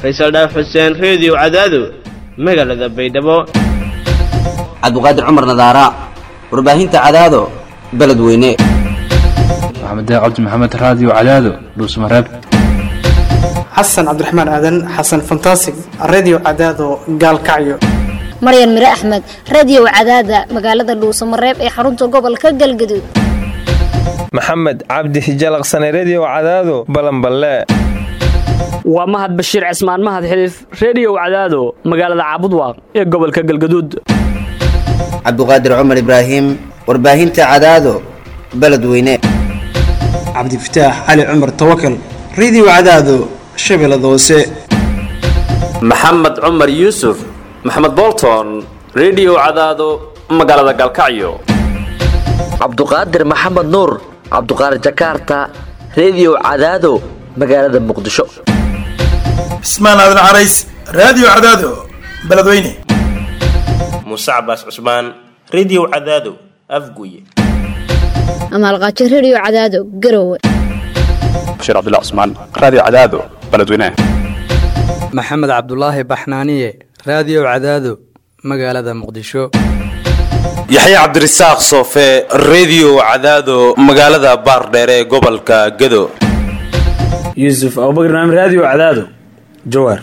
faysal dhaaf xuseen reediyo cadaado magaalada baydhabo cabdiqaadir cumar nadaara warbaahinta cadaado beledweyne maxamed cabdi maxamed raadiyo cadaado dhuusmareeb xasan cabdiraxmaan aadan xasan fantasig redio cadaado gaalkacyo maryan mire axmed radio cadaada magaalada dhuusamareeb ee xarunta gobolka galgaduud maxamed cabdi hijalaqsane redio cadaado balanballe waa mahad bashiir cismaan mahad xiliif reediyow cadaado magaalada caabudwaaq ee gobolka galgaduud cabdiqaadir cumar ibraahim warbaahinta cadaado beledweyne cabdifataax cali cumar tawakal redio cadaado shabeellada hoose maxamed cumar yuusuf maxamed bolton redio cadaado magaalada galkacyo cabduqaadir maxamed nuur cabduqaadir jakaarta redio cadaado magaalada muqdisho cismaan aadan carays raadiyo cadaado beledweyne muuse cabaas cusmaan redio cadaado afguye amaalqaajo redio cadaado garowe bashiir cabdilla cusmaan raadiyo cadaado beledweyne maxamed cabdulaahi baxnaaniye raadiyo cadaado magaalada muqdisho yaxya cabdirasaaq soofe redio cadaado magaalada baardheere ee gobolka gado yuusuf abubakr naam raadiyo cadaado jawaar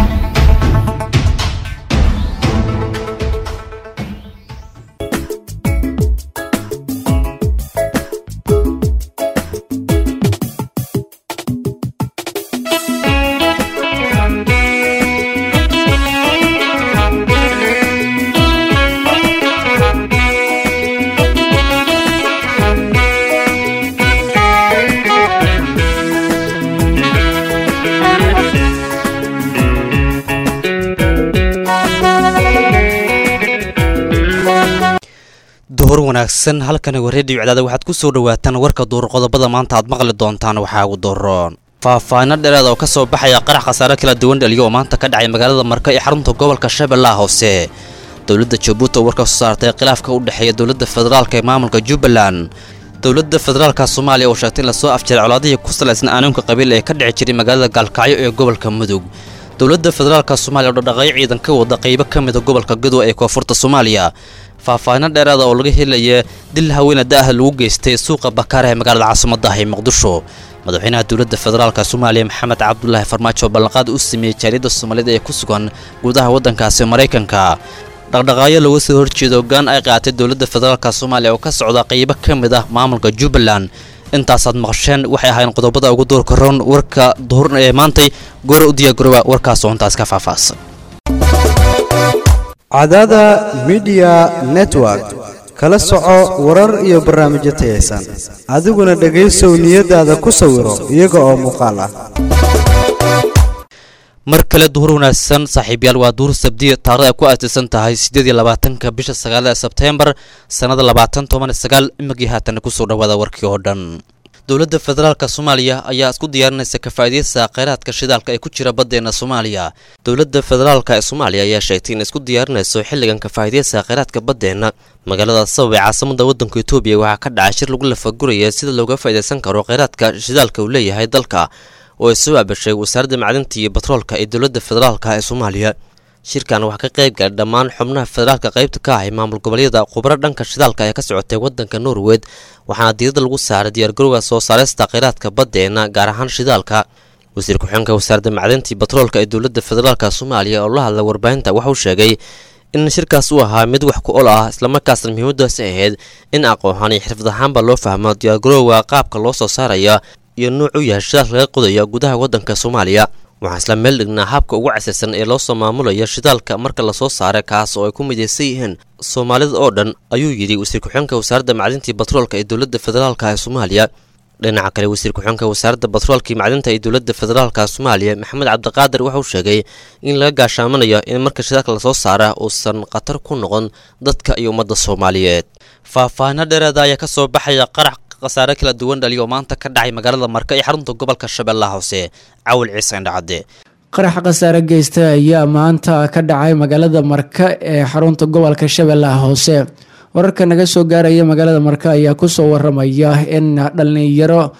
duhur wanaagsan halkani waa reediyo cadaada waxaad ku soo dhawaataan warka duur qodobada maanta aad maqli doontaan waxaa ugu dooroon faahfaahino dheeraad oo ka soo baxaya qarax khasaare kala duwan dhaliyo oo maanta ka dhacay magaalada marka ee xarunta gobolka shabeellaha hoose dowladda jabuuti oo warka soo saartay khilaafka u dhexeeya dowladda federaalka ee maamulka jubbaland dowladda federaalka soomaaliya oo sheegtay in lasoo afjaray colaadihii ku salaysna aanuunka qabiil ee ka dhici jiray magaalada gaalkacyo ee gobolka mudug dowladda federaalka soomaaliya oo dhaqdhaqaaqyo ciidan ka wada qaybo ka mida gobolka gadow ee koonfurta soomaaliya faahfaahino dheeraada oo laga helaya dil haweena da'ah lagu geystay suuqa bakaara ee magaalada caasimaddaah ee muqdisho madaxweynaha dowladda federaalka soomaaliya maxamed cabdulaahi farmaajo ballanqaad u sameeyey jaaliyadda soomaaliyed ee ku sugan gudaha waddankaasi maraykanka dhaqdhaqaaqyo looga soo horjeeda hoggaan ay qaatay dowladda federaalka soomaaliya oo ka socda qaybo ka mid ah maamulka jubbaland intaasaad maqasheen waxay ahaayeen qodobada ugu doorka roon warka duhurna ee maantay goora u diyaargarooba warkaas oo intaas ka faahfaahsan cadaada midiya network kala soco warar iyo barnaamijyo tayaysan adiguna dhegaysow niyadaada ku sawiro iyaga oo muuqaal ah mar kale duhur wanaagsan saaxiibyaal waa duhur sabdiya taarikhda ay ku aasaysan tahay siddeed iyo labaatanka bisha sagaalada sebteembar sannada labaatan toban sagaal imagii haatan kusoo dhawaada warkii oo dhan dowladda federaalka soomaaliya ayaa isku diyaarinaysa kafaa'idaysa kheyraadka shidaalka ee ku jira baddeena soomaaliya dowladda federaalka ee soomaaliya ayaa sheegtay in isku diyaarinayso xilligan kafaa'idaysa kheyraadka baddeenna magaalada sabab ee caasimada waddanka etoobiya waxaa ka dhacay shir lagu lafaguraya sida looga faa'idaysan karo kheyraadka shidaalka uu leeyahay dalka oo ay soo aabashay wasaaradda macdinta iyo batroolka ee dowladda federaalka ee soomaaliya shirkan waxaa ka qayb galay dhammaan xubnaha federaalka qaybta ka ahay maamul goboleedyada khubro dhanka shidaalka ee ka socotay waddanka norwed waxaana diirada lagu saaray diyaargarowga soo saaraysta kheyraadka baddeena gaar ahaan shidaalka wasiir ku-xigeenka wasaaradda macdinta iyo batroolka ee dowladda federaalka soomaaliya oo la hadlay warbaahinta waxauu sheegay in shirkaas uu ahaa mid wax ku ol ah islamarkaasna muhiimadaasi ahayd in aqoon iyo xirfad ahaanba loo fahmo diyaargarowga qaabka loo soo saaraya iyo nuuc u yahay shidaalka laga qodaya gudaha waddanka soomaaliya waxaan isla meel dhignaa habka ugu casirsan ee loo soo maamulayo shidaalka marka lasoo saaray kaas oo ay ku midaysan yihiin soomaalida oo dhan ayuu yidhi wasiir ku-xigeenka wasaaradda macdintii batroolka ee dowladda federaalka ee soomaaliya dhinaca kale wasiir ku-xigeenka wasaaradda batroolka iyo macdinta ee dowladda federaalka soomaaliya maxamed cabdiqaadir waxauu sheegay in laga gaashaamanayo in marka shidaalka lasoo saara uusan khatar ku noqon dadka iyo ummadda soomaaliyeed faahfaahino dheeraada ayaa ka soo baxaya qarax khasaare kala duwan dhaliya oo maanta ka dhacay magaalada marka ee xarunta gobolka shabeellaha hoose cawil ciise indhacadde qarax khasaare geysta ayaa maanta ka dhacay magaalada marka ee xarunta gobolka shabeellaha hoose wararka naga soo gaaraya magaalada marka ayaa kusoo waramaya in dhalinyaro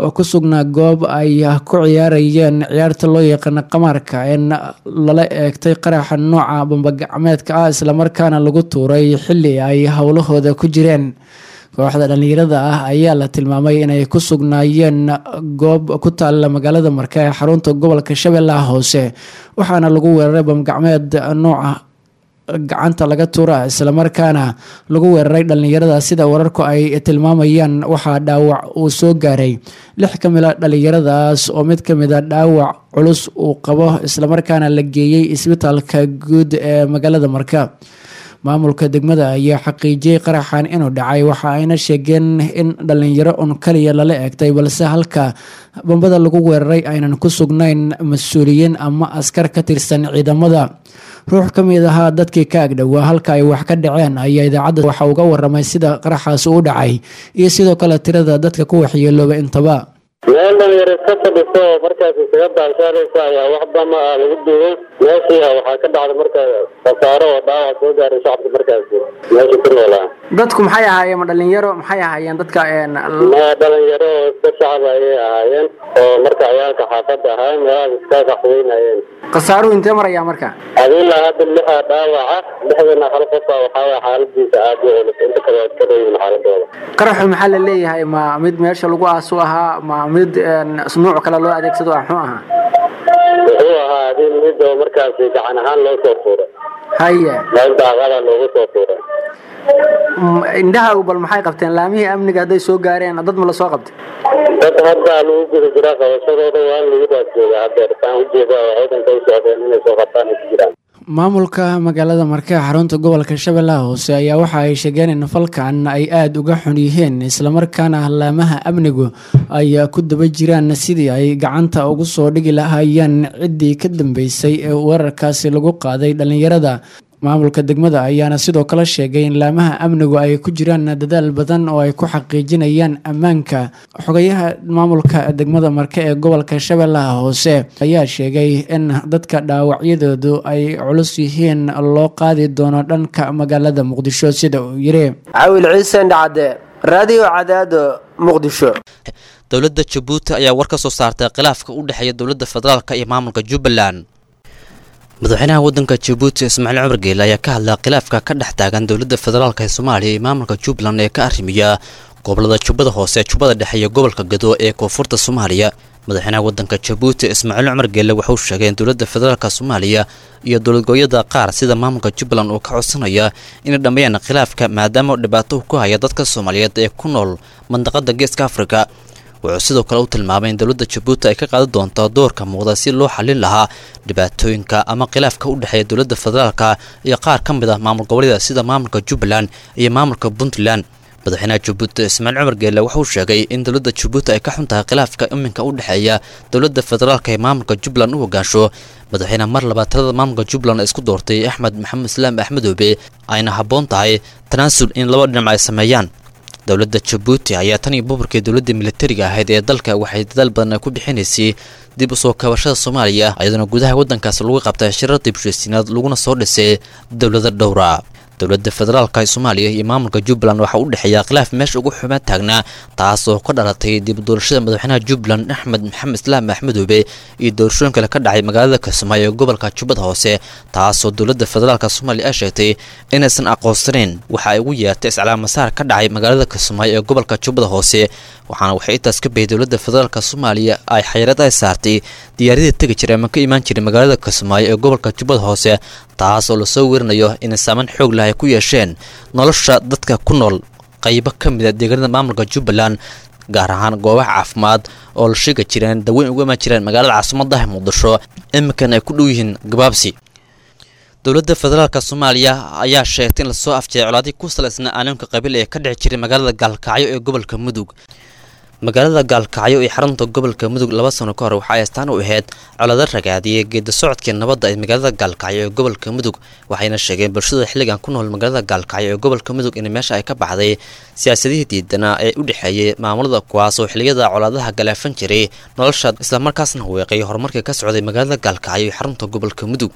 oo ku sugnaa goob ay ku ciyaarayeen ciyaarta loo yaqaano qamaarka ee lala eegtay qaraxa nooca bambagacmeedka ah islamarkaana lagu tuuray xili ay howlahooda ku jireen kooxda dhallinyarada ah ayaa la tilmaamay inay ku sugnaayeen goob ku taalla magaalada marka ee xarunta gobolka shabeellaha hoose waxaana lagu weeraray bambagacmeed nooca gacanta laga tuura islamarkaana lagu weeraray dhallinyarada sida wararku ay tilmaamayaan waxaa dhaawac uu soo gaaray lix ka mid a dhallinyaradaas oo mid ka mid a dhaawac culus uu qabo islamarkaana la geeyey isbitaalka guud ee magaalada marka maamulka degmada ayaa xaqiijiyey qaraxan inuu dhacay waxa ayna sheegeen in dhallinyaro un kaliya lala eegtay balse halka bambada lagu weeraray aynan ku sugnayn mas-uuliyiin ama askar ka tirsan ciidamada ruux ka mid ahaa dadkii ka agdhowaa halka ay wax ka dhaceen ayaa idaacadda waxa uga waramay sida qaraxaasi u dhacay iyo sidoo kale tirada dadka ku waxyeelooba intaba meel dhalinyaro iska fadhiso oo markaas isaga daashaanaysa ayaa wax dama ah lagu duubay meeshii waxaa ka dhacday marka khasaaro oo dhaawac soo gaaray shacabka markaasi meesha ku noolaa dadku maxay ahaayeen ma dhalinyaro maxay ahaayeen dadka ma dhalinyaro oo iska shacab ayay ahaayeen oo marka ciyaalka xaafadda ahaa meelahaas iska qaxweynayeen khasaaruhu intee marayaa marka adilaa hadda lixaa dhaawaca lixdana hal qofa waxaa waye xaaladiisa aada u culus inta kale waa iska dhoyin xaaladooda qaraxu maxaa la leeyahay ma mid meesha lagu aasu ahaa ma mid nuuc kale loo adeegsado ah muxuu ahaa wuxuu ahaa adin mid oo markaasi gacan ahaan loo soo tuuray haye meel daaqada loogu soo tuuray indhaha bal maxay qabteen laamihii amniga hadday soo gaareen dad ma la soo qabtay dad hadda lagu guda jiraa qabashadooda waa lagu daas joogaa haddeer saan ujeeda oo ciidanka u socdeen inay soo qabtaan ay ku jiraan maamulka magaalada marke xarunta gobolka shabeellaha hoose ayaa waxa ay sheegeen in falkan ay aada uga xun yihiin islamarkaana laamaha amnigu ay ku daba jiraan sidii ay gacanta ugu soo dhigi lahaayeen ciddii ka dambeysay ee weerarkaasi lagu qaaday dhallinyarada maamulka degmada ayaana sidoo kale sheegay in laamaha amnigu ay ku jiraan dadaal badan oo ay ku xaqiijinayaan ammaanka xogayaha maamulka degmada marke ee gobolka shabeellaha hoose ayaa sheegay in dadka dhaawacyadoodu ay culus yihiin loo qaadi doono dhanka magaalada muqdisho sida uu yiri cawil ciise dhacde raadiyo cadaado muqdisho dowladda jabuuti ayaa war ka soo saartay khilaafka u dhexeeya dowladda federaalka iyo maamulka jubbaland madaxweynaha wadanka jabuuti ismaaciil cumar geele ayaa ka hadlay khilaafka ka dhex taagan dowladda federaalk ee soomaaliya iyo maamulka jubbaland ee ka arrimiya gobolada jubbada hoose jubbada dhexe iyo gobolka gado ee koonfurta soomaaliya madaxweynaha wadanka jabuuti ismaaciil cumar geele wuxuu sheegay in dowladda federaalk soomaaliya iyo dowladgooyada qaar sida maamulka jubbaland uu ka codsanaya inay dhammeeyaan khilaafka maadaama dhibaato ku haya dadka soomaaliyeed ee ku nool mandaqada geeska afrika wuxuu sidoo kale u tilmaamay in dowladda jabuuti ay ka qaadan doonto doorka muuqda si loo xallin lahaa dhibaatooyinka ama khilaafka u dhexeeya dowladda federaalka iyo qaar ka mid ah maamul goboleeda sida maamulka jubbaland iyo maamulka puntland madaxweynaha jabuuti ismaaciil cumar geele wuxuu sheegay in dowladda jabuuti ay ka xun tahay khilaafka iminka u dhexeeya dowladda federaalka ee maamulka jubbaland u hogaansho madaxweyne mar labaad talada maamulka jubbaland ay isku doortay axmed maxamed islaam axmedoobe ayna habboon tahay tanaasul in laba dhinac ay sameeyaan dowladda jabuuti ayaa tan iyo buburkii dowladda militariga ahayd ee dalka waxay dadaal badan ku bixinaysay dib u soo kabashada soomaaliya iyadoona gudaha waddankaas lagu qabtay shirar dibshaysiinaad laguna soo dhisay dowlado dhowra dowladda federaalka ee soomaaliya iyo maamulka jubbaland waxaa u dhexeeya khilaaf meesha ugu xumaan taagnaa taas oo ka dhalatay dib u doorashada madaxweynaha jubbaland axmed maxamed islaam axmedoobe iyo doorashooyin kale ka dhacay magaalada kismaayo ee gobolka jubbada hoose taasoo dowladda federaalka soomaaliya ay sheegtay inaysan aqoonsanayn waxa ay ugu yeertay iscalaamasaar ka dhacay magaalada kismaayo ee gobolka jubbada hoose waxaana waxay intaas ka bayay dowladda federaalka soomaaliya ay xayrad ay saartay diyaaradii tegi jiray ama ka imaan jiray magaalada kismaayo ee gobolka jubbada hoose taas oo lasoo werinayo inay saameyn xoog leh ay ku yeesheen nolosha dadka ku nool qaybo ka mid a deegaanada maamulka jubbaland gaar ahaan goobaha caafimaad oo la sheegi jireen daweyn uga imaan jireen magaalada caasimaddaha muqdisho iminkan ay ku dhow yihiin gabaabsi dowladda federaalka soomaaliya ayaa sheegtay in lasoo afjeeray colaadii ku salaysnaa aanimka qabiil ee ka dhici jiray magaalada gaalkacyo ee gobolka mudug magaalada gaalkacyo ee xarunta gobolka mudug laba sano ka hor waxa ay astaan u ahayd colado ragaadiyay geeda socodkii nabadda ee magaalada gaalkacyo ee gobolka mudug waxayna sheegeen bulshada xilligan ku nool magaalada gaalkacyo ee gobolka mudug in meesha ay ka baxday siyaasadihii diidanaa ee u dhexeeyay maamulada kuwaas oo xilliyada colaadaha galaafan jiray nolosha islamarkaasna weeqay horumarkii ka socday magaalada gaalkacyo ee xarunta gobolka mudug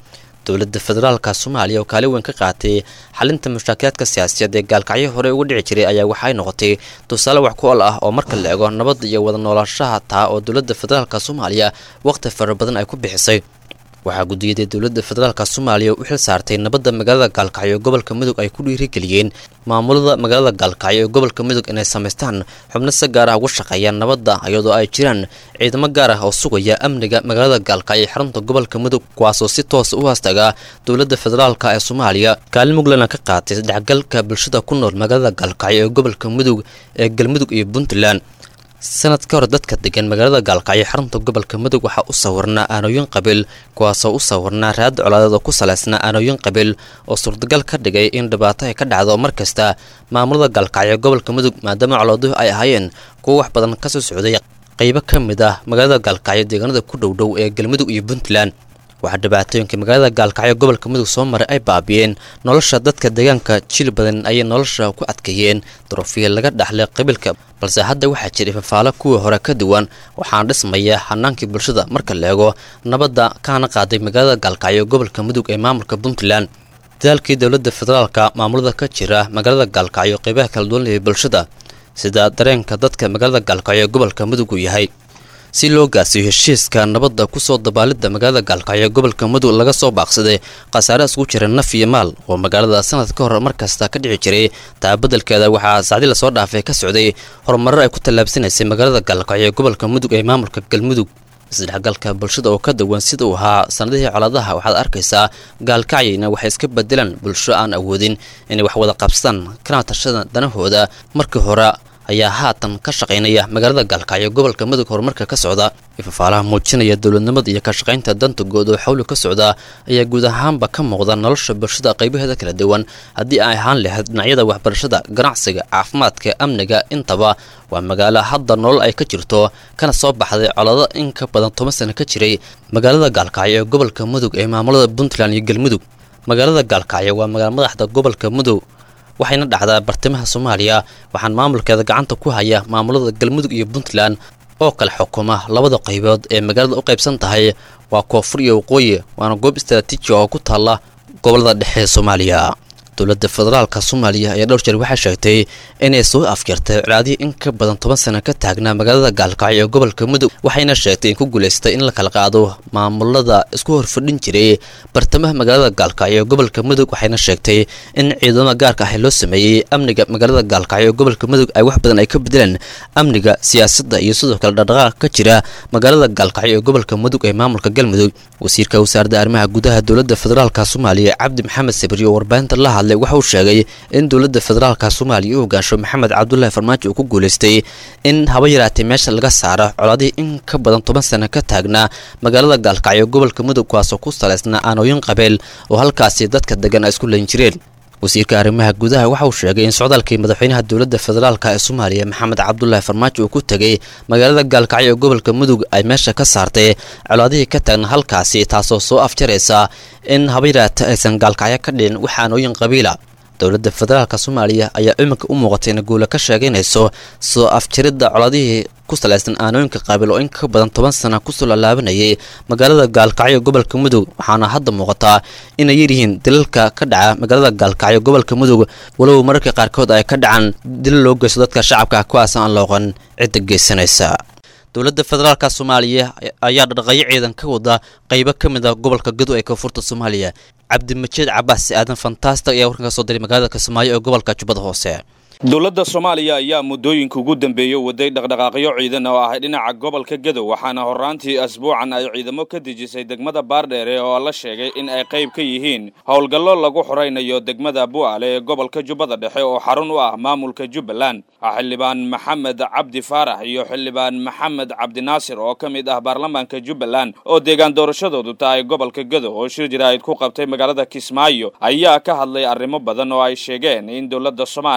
dowladda federaalka soomaaliya oo kaalin weyn ka qaatay xalinta mushaakilaadka siyaasiyaed ee gaalkacyo hore uga dhici jiray ayaa waxay noqotay tusaale wax ku ol ah oo marka la eego nabadda iyo wada noolaanshaha taa oo dowladda federaalka soomaaliya waqti fara badan ay ku bixisay waxaa gudiyadii dowladda federaalka soomaaliya u xil saartay nabadda magaalada gaalkacyo ee gobolka mudug ay ku dhiirigeliyeen maamulada magaalada gaalkacyo ee gobolka mudug inay samaystaan xubno si gaar ah uga shaqeeyaan nabadda iyadoo ay jiraan ciidamo gaar ah oo sugaya amniga magaalada gaalkacyo ee xarunta gobolka mudug kuwaasoo si toosa u haastaga dowladda federaalka ee soomaaliya kaalin muglana ka qaatay dhexgalka bulshada ku nool magaalada gaalkacyo ee gobolka mudug ee galmudug iyo puntland sanad ka hor dadka degan magaalada gaalkacyo xarunta gobolka mudug waxaa u sawirnaa aanooyin qabiil kuwaasoo u sawirnaa raad colaadeed oo ku salaysnaa aanooyin qabiil oo suurtagal ka dhigay in dhibaato ay ka dhacdo mar kasta maamulada gaalkacyo gobolka mudug maadaama colaaduhu ay ahaayeen kuwo wax badan kasoo socday qaybo ka mid ah magaalada gaalkacyo deegaanada ku dhowdhow ee galmudug iyo puntland waxaa dhibaatooyinka magaalada gaalkacyo gobolka mudug soo maray ay baabiyeen nolosha dadka deegaanka jil badan ayay nolosha ku adkeeyeen duruufiya laga dhaxlay qabiilka balse hadda waxaa jiray fafaalo kuwii hore ka duwan waxaana dhismaya hanaankii bulshada marka la eego nabadda kaana qaaday magaalada gaalkacyo gobolka mudug ee maamulka puntland dadaalkii dowladda federaalka maamulada ka jira magaalada gaalkacyo qeybaha kala duwan ee bulshada sida dareenka dadka magaalada gaalkacyo gobolka mudug uu yahay si loo gaarsiiyo heshiiska nabadda kusoo dabaalidda magaalada gaalkacyo gobolka mudug laga soo baaqsaday khasaare isku jira naf iyo maal oo magaalada sanad ka hor markasta ka dhici jiray taabadelkeeda waxaa sacdi lasoo dhaafay ka socday horumarar ay ku tallaabsanaysay magaalada gaalkacyo gobolka mudug ee maamulka galmudug isdhexgalka bulshada oo ka duwan sida uu ahaa sanadihii colaadaha waxaad arkaysaa gaalkacyina waxay iska bedelaan bulsho aan awoodin inay wax wada qabsadaan kana tashada danahooda markii hore ayaa haatan ka shaqaynaya magaalada gaalkacyo gobolka mudug horumarka ka socda fafaalaha muujinaya dowladnimada iyo ka shaqaynta danta guud oo xawli ka socda ayaa guud ahaanba ka muuqda nolosha bulshada qaybaheeda kala duwan haddii ay ahaan lahayd dhinacyada waxbarashada ganacsiga caafimaadka amniga intaba waa magaalo hadda nolol ay ka jirto kana soo baxday colado in ka badan toban sano ka jiray magaalada gaalkacyo ee gobolka mudug ee maamulada puntland iyo galmudug magaalada gaalkacyo waa magaalo madaxda gobolka mudug waxayna dhacdaa bartamaha soomaaliya waxaan maamulkeeda gacanta ku haya maamulada galmudug iyo puntland oo kale xukuma labada qaybood ee magaalada u qaybsan tahay waa koonfur iyo waqooyi waana goob istaraatiiji oo ku taalla gobolada dhexe ee soomaaliya dowladda federaalka soomaaliya ayaa dhowr jeer waxay sheegtay inay soo afjartay colaadihii in ka badan toban sano ka taagnaa magaalada gaalkacyo ee gobolka mudug waxayna sheegtay in ku guulaystay in la kala qaado maamulada isku horfadhin jiray bartamaha magaalada gaalkacyo ee gobolka mudug waxayna sheegtay in ciidamada gaarka ah loo sameeyey amniga magaalada gaalkacyo ee gobolka mudug ay wax badan ay ka bedeleen amniga siyaasadda iyo sidoo kale dhaqdhaqaaq ka jira magaalada gaalkacyo ee gobolka mudug ee maamulka galmudug wasiirka wasaaradda arrimaha gudaha dowladda federaalka soomaaliya cabdi maxamed sabri oo warbaahinta la hadlay waxa uu sheegay in dowladda federaalka soomaaliya u hogaansho maxamed cabdulaahi farmaajo uu ku guulaystay in haba yaraatay meesha laga saaro colaadihii in ka badan toban sano ka taagnaa magaalada gaalkacyo gobolka mudug kuwaasoo ku salaysnaa aanooyin qabeel oo halkaasi dadka degan ay isku leyn jireen wasiirka arrimaha gudaha waxa uu sheegay in socdaalkii madaxweynaha dowladda federaalka ee soomaaliya maxamed cabdulaahi farmaajo uu ku tegay magaalada gaalkacyo ee gobolka mudug ay meesha ka saartay colaadihii ka taagna halkaasi taasoo soo afjaraysa in haba yaraata aysan gaalkacyo ka dhicin wax aanooyin qabiila dowladda federaalka soomaaliya ayaa iminka u muuqatay in guula ka sheegaynayso soo afjaridda colaadihii ku salaysan aanooyinka qaabil oo in ka badan toban sana kusoo laalaabanayay magaalada gaalkacyo gobolka mudug waxaana hadda muuqataa inay yaryihiin dilalka ka dhaca magaalada gaalkacyo gobolka mudug walow mararka qaarkood ay ka dhacaan dilal loo geysto dadka shacabka kuwaas aan looqan cidda geysanaysa dowladda federaalka soomaaliya ayaa dhaqayo ciidan ka wada qaybo ka mid a gobolka gado ee koonfurta soomaaliya cabdimajiid cabaas aadan fantastic ayaa warkan ka soo diray magaalada kismaayo ee gobolka jubbada hoose dowladda soomaaliya ayaa muddooyinka ugu dambeeyey waday dhaqdhaqaaqyo ciidan oo ah dhinaca gobolka gadow waxaana horraantii asbuucan ay ciidamo ka dejisay degmada baardheere oo la sheegay in ay qayb ka yihiin howlgallo lagu xoraynayo degmada bu'aale ee gobolka jubbada dhexe oo xarun u ah maamulka jubbaland xildhibaan maxamed cabdi faarax iyo xildhibaan maxamed cabdinaasir oo ka mid ah baarlamaanka jubbaland oo deegaan doorashadoodu tahay gobolka gadow oo shir jiraa'id ku qabtay magaalada kismaayo ayaa ka hadlay arrimo badan oo ay sheegeen in dowladda soomaaliya ay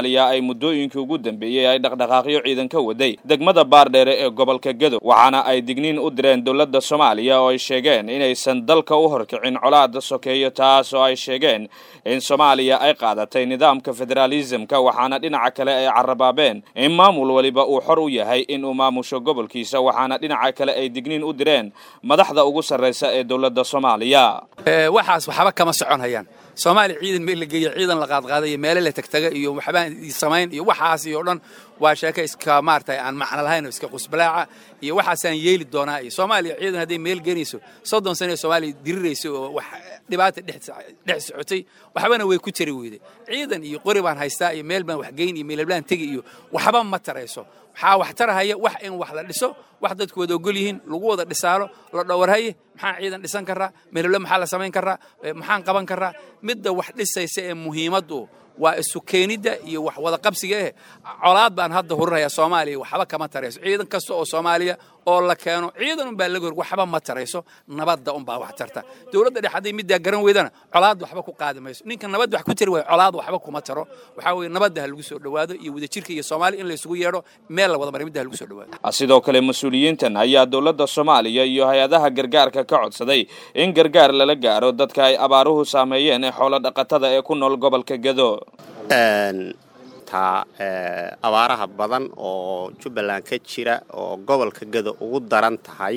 muddooyinkii ugu dambeeyey ay dhaqdhaqaaqyo ciidan ka waday degmada baardheere ee gobolka gedo waxaana ay digniin u direen dowladda soomaaliya oo ay sheegeen inaysan dalka u horkicin colaada sokeeyo taas oo ay sheegeen in soomaaliya ay qaadatay nidaamka federaalisamka waxaana dhinaca kale ay carabaabeen in maamul waliba uu xor u yahay in uu maamusho gobolkiisa waxaana dhinaca kale ay digniin u direen madaxda ugu sarraysa ee dowladda soomaaliya waxaas waxba kama socon hayaan soomaaliya ciidan meel la geeya ciidan la qaadqaaday iyo meele la tagtaga iyo waxbaan samayn iyo waxaas iyo dhan waa sheeko iska maaragtay aan macno lahayn oo iska qusbalaaca iyo waxaasaan yeeli doonaa iyo soomaaliya ciidan hadday meel geenayso soddon sano ee soomaaliya dirirayso oo wax dhibaata dhex socotay waxbana way ku jari weyday ciidan iyo qori baan haystaa iyo meel baan wax geyn iyo meelablaan tegi iyo waxba ma tarayso waxaa wax tarahaya wax in wax la dhiso wax dadku wada ogol yihiin lagu wada dhisaalo la dhowarhaye maxaan ciidan dhisan karaa meelable maxaa la samayn karaa maxaan qaban karaa midda wax dhisaysa ee muhiimaddu waa isu keenidda iyo wax wada qabsiga eh colaad baan hadda hurinayaa soomaaliya waxba kama tarayso ciidan kasta oo soomaaliya oo la keeno ciidan unbaa laga hor waxba ma tarayso nabadda unbaa wax tarta dowladda dhex hadday middaa garan weydana colaad waxba ku qaadi mayso ninka nabad wax ku tari waayo colaad waxba kuma taro waxaa weeye nabadda ha lagu soo dhowaado iyo wadajirka iyo soomaaliya in la isugu yeedho meel la wada maray midda ha lagu soo dhowaado sidoo kale mas-uuliyiintan ayaa dowladda soomaaliya iyo hay-adaha gargaarka ka codsaday in gargaar lala gaaro dadka ay abaaruhu saameeyeen ee xoolo dhaqatada ee ku nool gobolka gedo taa abaaraha badan oo jubbaland ka jira oo gobolka gedo ugu daran tahay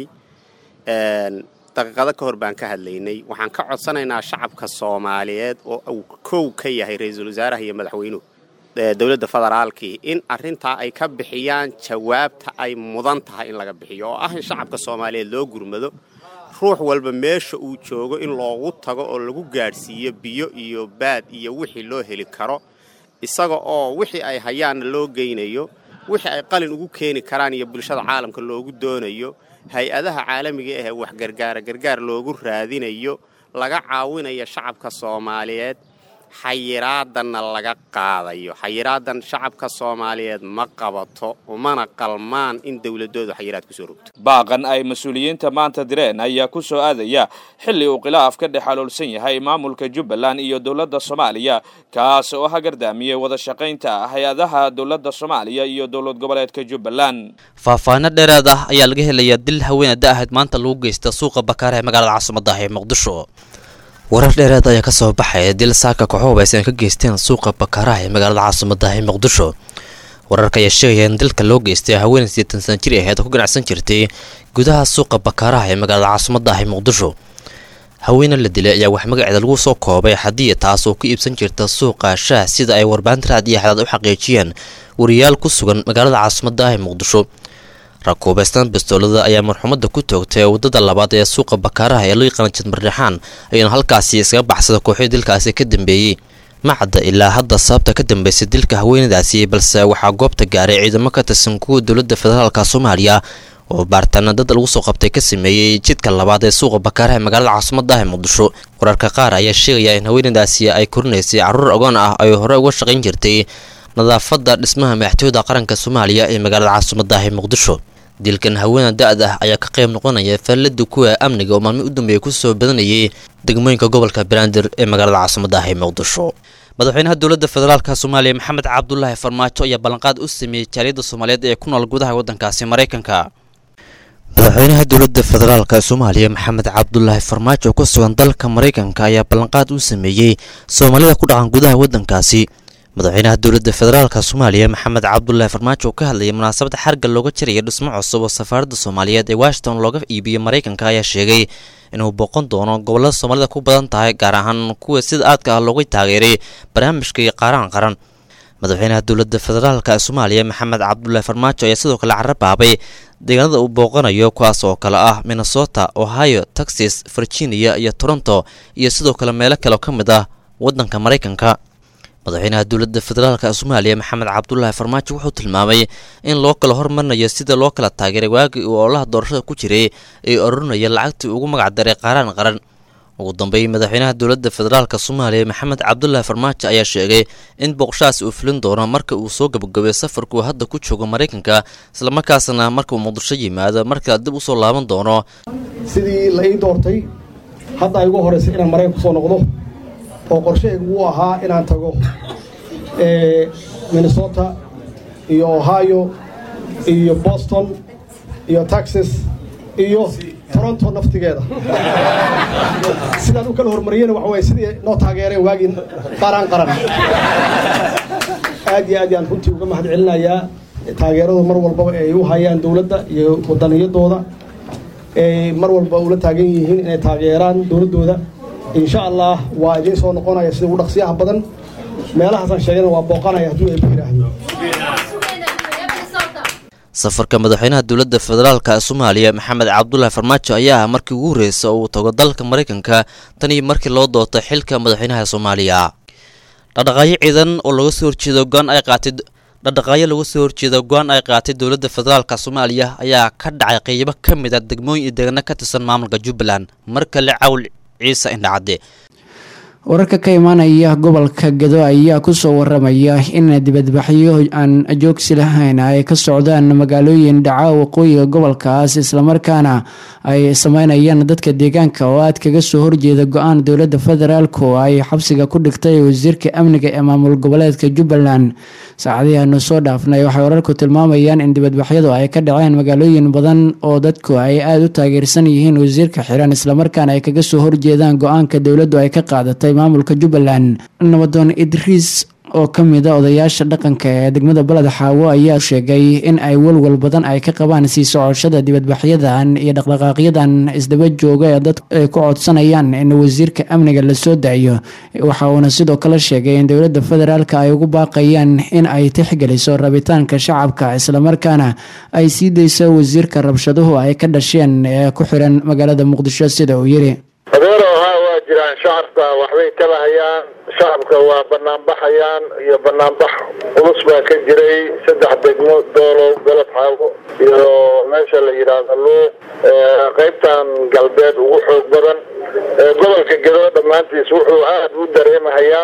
daqiiqado ka hor baan ka hadlaynay waxaan ka codsanaynaa shacabka soomaaliyeed oo uu kow ka yahay ra-iisul wasaaraha iyo madaxweynuhu dowladda federaalkii in arrintaa ay ka bixiyaan jawaabta ay mudan tahay in laga bixiyo oo ah in shacabka soomaaliyeed loo gurmado ruux walba meesha uu joogo in loogu tago oo lagu gaadhsiiyo biyo iyo baad iyo wixii loo heli karo isaga oo wixii ay hayaanna loo geynayo wixii ay qalin ugu keeni karaan iyo bulshada caalamka loogu doonayo hay-adaha caalamiga ahee wax gargaara gargaar loogu raadinayo laga caawinayo shacabka soomaaliyeed xayiraadanna laga qaadayo xayiraadan shacabka soomaaliyeed ma qabato umana qalmaan in dowladoodu xayiraad kusoo rogto baaqan ay mas-uuliyiinta maanta direen ayaa ku soo aadaya xilli uu khilaaf ka dhex xaloolsan yahay maamulka jubbaland iyo dowladda soomaaliya kaas oo hagardaamiyey wada shaqaynta hay-adaha dowladda soomaaliya iyo dowlad goboleedka jubbaland faahfaahino dheeraad ah ayaa laga helayaa dil haweenada ahayd maanta lagu geysta suuqa bakaara ee magaalada caasimadda ah ee muqdisho warar dheereed ayaa ka soo baxaya dil saaka kooxuhubaysa ay ka geysteen suuqa bakaaraha ee magaalada caasimadda ah ee muqdisho wararka ayaa sheegaya in dilka loo geystay haweenay sideetan sana jir aheed oo ku ganacsan jirtay gudaha suuqa bakaaraha ee magaalada caasimadda ah ee muqdisho haweene la dilay ayaa wax magaceeda lagu soo koobay xadiya taas oo ku iibsan jirta suuqa shaah sida ay warbaahinta raad iyo xadaad u xaqiijiyeen wariyaal ku sugan magaalada caasimadda ah ee muqdisho rakuubaystan bistoolada ayaa marxumadda ku toogtay waddada labaad ee suuqa bakaaraha ee loo yaqaana jadmardhexaan ayuuna halkaasi iskaga baxsada kooxii dilkaasi ka dambeeyey macadda ilaa hadda sababta ka dambeysay dilka haweenadaasi balse waxaa goobta gaaray ciidamo ka tirsan kuwa dowladda federaalka soomaaliya oo baaritaana dad lagu soo qabtay ka sameeyey jidka labaad ee suuqa bakaaraha ee magaalada caasimadda ah ee muqdisho wararka qaar ayaa sheegaya in haweenadaasi ay korinaysay carruur agoon ah ay hore uga shaqayn jirtay nadaafadda dhismaha madaxtooyada qaranka soomaaliya ee magaalada caasimadda ah ee muqdisho dilkan haweena da-da ayaa ka qayb noqonaya faalada kuwa amniga oo maalmo u dambeeya kusoo badanayay degmooyinka gobolka banaadir ee magaalada caasimadda ah ee muqdisho madaxweynaha dowladda federaalka soomaaliya maxamed cabdulaahi farmaajo ayaa ballanqaad u sameeyey jaaliyadda soomaaliyeed ee ku nool gudaha waddankaasi maraykanka madaxweynaha dowladda federaalka soomaaliya maxamed cabdulaahi farmaajo oo ku sugan dalka maraykanka ayaa ballanqaad u sameeyey soomaalida ku dhaqan gudaha waddankaasi madaxweynaha dowladda federaalka soomaaliya maxamed cabdulaahi farmaajo oo ka hadlayay munaasabada xarga looga jaraya dhismo cusub oo safaaradda soomaaliyeed ee washington looga iibiyo maraykanka ayaa sheegay inuu booqan doono gobollada soomaalida ku badan tahay gaar ahaan kuwa sida aadka ah looga taageeray barnaamijka iyo qaaraan qaran madaxweynaha dowladda federaalka soomaaliya maxamed cabdulaahi farmaajo ayaa sidoo kale carabaabay deegaanada uu booqanayo kuwaas oo kale ah minnesota ohio texas virginia iyo toronto iyo sidoo kale meelo kale oo ka mid ah waddanka maraykanka madaxweynaha dowladda federaalka soomaaliya maxamed cabdulaahi farmaajo wuxuu tilmaamay in loo kala hormarinayo sida loo kala taageeray waagii uu ololaha doorashada ku jiray ee oranaya lacagtii ugu magacdaray qaaraan qaran ugu dambeyn madaxweynaha dowladda federaalk soomaaliya maxamed cabdulaahi farmaajo ayaa sheegay in booqashahaas uu fulin doono marka uu soo gabagabay safarkuu hadda ku joogo maraykanka islamarkaasna marka uu muqdisho yimaado markale dib usoo laaban doono sidii la ii doortay hadda ay ugu horraysay inaan maraykan kusoo noqdo oo qorshahaygu uu ahaa inaan tago minnesota iyo ohio iyo boston iyo texas iyo toronto naftigeeda sidaan u kala horumariyena waxa waye sidii noo taageereen waagii qaran qaran aad iyo aad yaan runtii uga mahad celinayaa taageeradu mar walbaba ay u hayaan dowladda iyo wadaniyadooda ay mar walba ula taagan yihiin inay taageeraan dowladdooda insha allah waa idiin soo noqonaya sida ugu dhaqsiyaha badan meelahaasaan sheegana waa booqanaya hadduu eeba yidhaahdo safarka madaxweynaha dowladda federaalk ee soomaaliya maxamed cabdulaahi farmaajo ayaa ah markii ugu horreysa oo uu tago dalka maraykanka tan iyo markii loo doortay xilka madaxweynaha soomaaliya dhaqdhaqaaqyo ciidan oo laga soo horjeedo go-aan ay qaatay dhaqdhaqaaqyo laga soo horjeeda go-aan ay qaatay dowladda federaalk soomaaliya ayaa ka dhacay qeybo ka mid a degmooyin iyo deegaano ka tirsan maamulka jubbaland mar kale cawl ciise indhacadde wararka ka imaanaya gobolka gado ayaa kusoo waramaya in dibadbaxyo aan joogsi lahayn ay ka socdaan magaalooyin dhaca waqooyiga gobolkaas islamarkaana ay sameynayaan dadka deegaanka oo aad kaga soo horjeeda go-aan dowlada federaalk oo ay xabsiga ku dhigtay wasiirka amniga ee maamul goboleedka jubbaland saacadihii aanu soo dhaafnay waxay wararku tilmaamayaan in dibadbaxyadu ay ka dhaceen magaalooyin badan oo dadku ay aada u taageersan yihiin wasiirka xiran islamarkaana ay kaga soo horjeedaan go-aanka dowladdu ay ka qaadatay maamulka jubbaland nabadoon idriis oo ka mid a odayaasha dhaqanka ee degmada baled xaawo ayaa sheegay in ay walwal badan ay ka qabaan sii socoshada dibadbaxyadan iyo dhaqdhaqaaqyadan isdaba jooga ee dadku ay ku codsanayaan in wasiirka amniga lasoo daayo waxa uuna sidoo kale sheegay in dowladda federaalk ay ugu baaqayaan in ay tixgeliso rabitaanka shacabka islamarkaana ay sii dayso wasiirka rabshaduhu ay ka dhasheen ee ku xiran magaalada muqdisho sida uu yiri jiraan shacabka waxbay tabahayaan shacabka waa banaanbaxayaan iyo banaanbax culus baa ka jiray saddex degmo doolow galab xaago iyo meesha la yidhaahdo luuq qaybtan galbeed ugu xoog badan gobolka gedo dhammaantiis wuxuu aad u dareemahayaa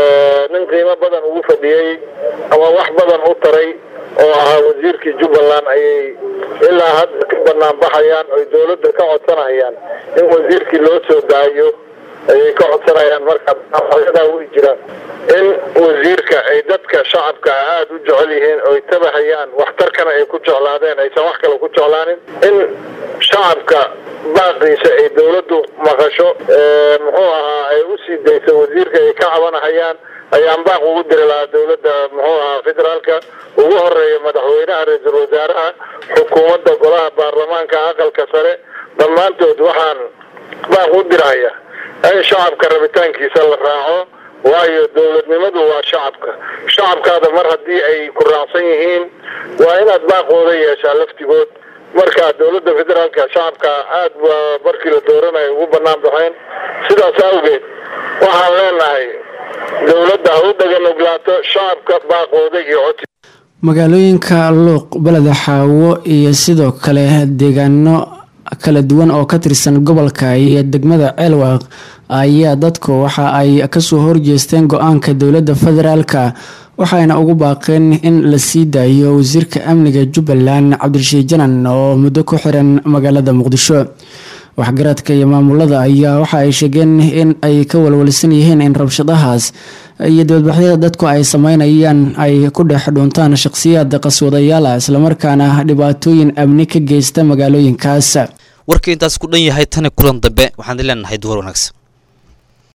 nin qiimo badan ugu fadhiyey ama wax badan u taray oo ahaa wasiirkii jubbaland ayay ilaa hadda ka banaanbaxayaan oy dowladda ka codsanayaan in wasiirkii loo soo daayo ayay ka codsanayaan marka banaanbaxyadaa way jiraan in wasiirka ay dadka shacabka aada u jecel yihiin oy tabahayaan waxtarkana ay ku jeclaadeen aysan wax kale ku jeclaanin in shacabka baaqiisa ay dowladdu maqasho muxuu ahaa ay u sii dayso wasiirka ay ka cabanahayaan ayaan baaq ugu diri lahaa dowladda muxuu ahaa federaalka ugu horeeya madaxweynaha ra-iisul wasaaraha xukuumadda golaha baarlamaanka aqalka sare dhammaantood waxaan baaq u diraya in shacabka rabitaankiisa la raaco waayo dowladnimadu waa shacabka shacabkaada mar haddii ay ku raacsan yihiin waa inaad baaqooda yeeshaa laftigood marka dowladda federaalka shacabka aad ba markii la dooranayo ugu banaan baxeen sidaas awgeed waxaan leenahay dowladda ha u dhaganugulaato shacabka baaqooda iyo codsi magaalooyinka luuq beleda xaawo iyo sidoo kale deegaano kala duwan oo ka tirsan gobolka iyo degmada ceelwaaq ayaa dadku waxa ay kasoo horjeesteen go-aanka dowladda federaalka waxayna ugu baaqeen in la sii daayo wasiirka amniga jubbaland cabdirashiid janan oo muddo ku xiran magaalada muqdisho waxgaradka iyo maamulada ayaa waxa ay sheegeen in ay ka walwalsan yihiin in rabshadahaas iyo dibadbaxyada dadku ay sameynayaan ay ku dhex dhuuntaan shaqhsiyaad qaswadayaala islamarkaana dhibaatooyin amni ka geysta magaalooyinkaas warkii intaas ku dhan yahay tani kulan dambe waxaan leenahay duwar wanaagsan